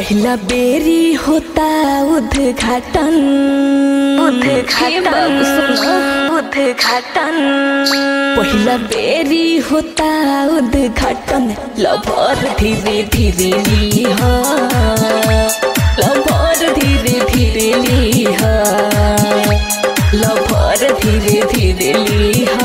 पहिला बेरी होता उद्घाटन उद्घाटन उद्घाटन पहिला बेरी होता उद्घाटन लभर धीरे धीरे लिह लभर धीरे धीरे लिह लभर धीरे धीरे लिह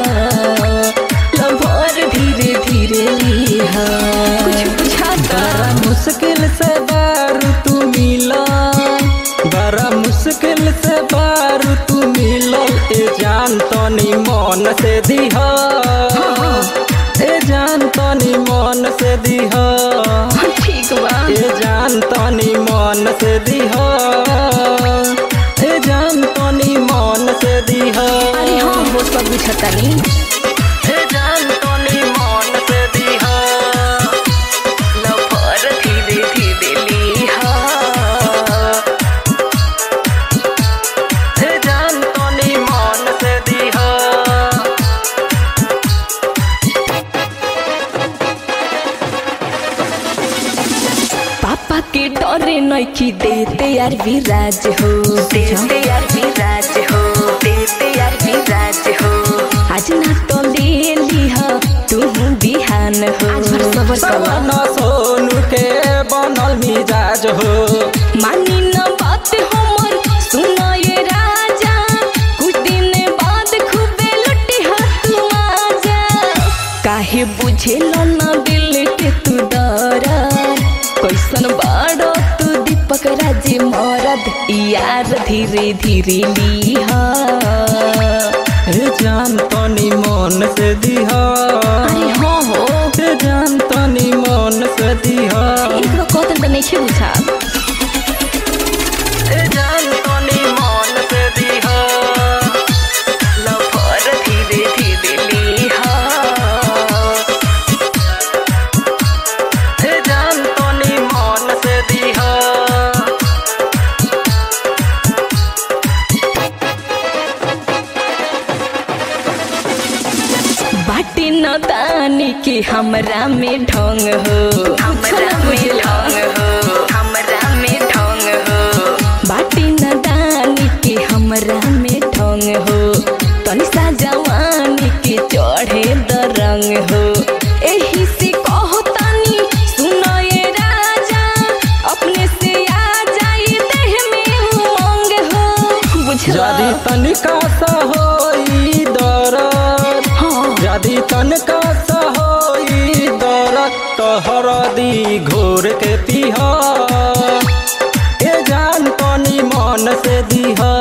लभर धीरे धीरे लिह कुछ बुझाता बड़ा मुश्किल से बारू तू मिला बड़ा मुश्किल से बारू तू मिलो ए जान तनी मन से दिह ए जान तनी मन से दिह ठीक बा ए जान तनी मन से दिह ए जान तनी मन से दिह अरे हाँ वो सब बुझतानी ए जान तनी मन से दिह लभर धीरे धीरे लिहा ए जान तनी मन से दिह पापा के डरे नइखी देते यार विराज हो देते यार विराज हो देते यार विराज हो आज ना तो ले लिहा तू बिहान हो आज भर सबर सवन सोनू के बनल मिजाज हो मानी न बात हमर सुना ये राजा कुछ दिन बाद खूबे लुटी हाथ आजा काहे बुझेल न दिल के तू दरद कैसन बाड़ो तू दीपक राजे मरद यार धीरे धीरे लिहा ए जान तनी मन से दिह अरे हाँ हो ए जान तनी मन से दिह एकरो कतन त नइखे बुझा ए जान तनी मन से दिह लभर धीरे धीरे लिहा ए जान तनी मन से दिह बाटे न दानी के हमरा में ढंग हो हमरा में ढंग हो हमरा में ढंग हो बाटे न दानी के हमरा में ढंग हो तनी सा जवानी के चढ़े द रंग हो एही से कहो तनी सुनो ये राजा अपने से आ जाई देह में उमंग हो बुझला यदि तनिका सा होई दरद हाँ यदि तनिका सा होई दरद तो हरदी घोर के पीह ए जान तनी मन से दिह